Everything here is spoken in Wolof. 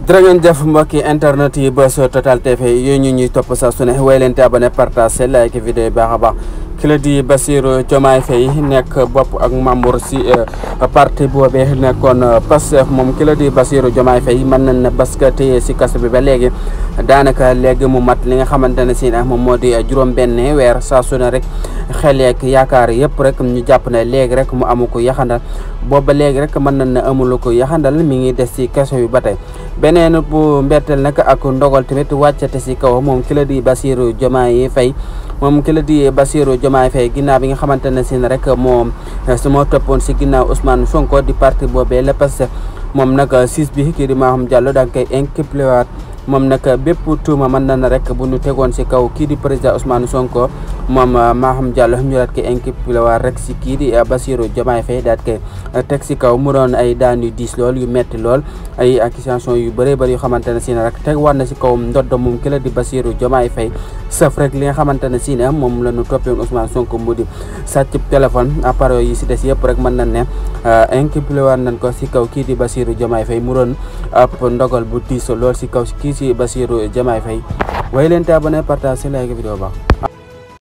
jërë ngeen jëf mbokki internet yi bës Total TV yooyu ñu ñuy topp saa su ne way leen te abonné partage like vidéo yi baax a baax ki la di Bassirou Diomaye Faye nekk bopp ak membre si parti boobee nekkoon Pastef moom ki la di Bassirou Diomaye Faye mën nañ ne parce que téye si kaso bi ba léegi daanaka léegi mu mat li nga xamante ne si nag moom moo di juróom-benn weer saa su ne rek xel yeeg yaakaar yëpp rek ñu jàpp ne léegi rek mu amu ko yaxandal booba léegi rek mën nañ ne amulu ko yaxandal mi ngi des si kaso bi ba tey beneen bu mbetteel nag ak ndogal tamit wàccate si kaw moom ki la di Bassirou Diomaye Faye moom ki la di Bassirou Diomaye Faye ginnaaw bi nga xamante ne si rek moom su ma toppoon si ginnaaw Ousmane Sonko di parti boobee la parce que moom nag siis bi kii di Maham Diallo da nga koy inculpé waat moom nag bépp tuuma mën na na rek bu ñu tegoon si kaw kii di président Ousmane Sonko moom Maham Diallo ñu daat koy inculpé waat rek si kii di Bassirou Diomaye Faye daat koy teg si kaw mu doon ay daan yu diis lool yu metti lool ay accusation yu bëree bëri yoo xamante ne si ne rek teg war na si kaw ndodd moom ki la di Bassirou Diomaye Faye sëf rek li nga xamante ne si ne moom la ñu toppee woon Ousmane Sonko mu di sàcc téléphone appareil yi si des yëpp rek mën nañ ne inculpé waat nañ ko si kaw kii di Bassirou Diomaye Faye mu doon ab ndogal bu diis lool si kaw kii si Bassirou Diomaye Faye way leen te abonné partage like vidéo baax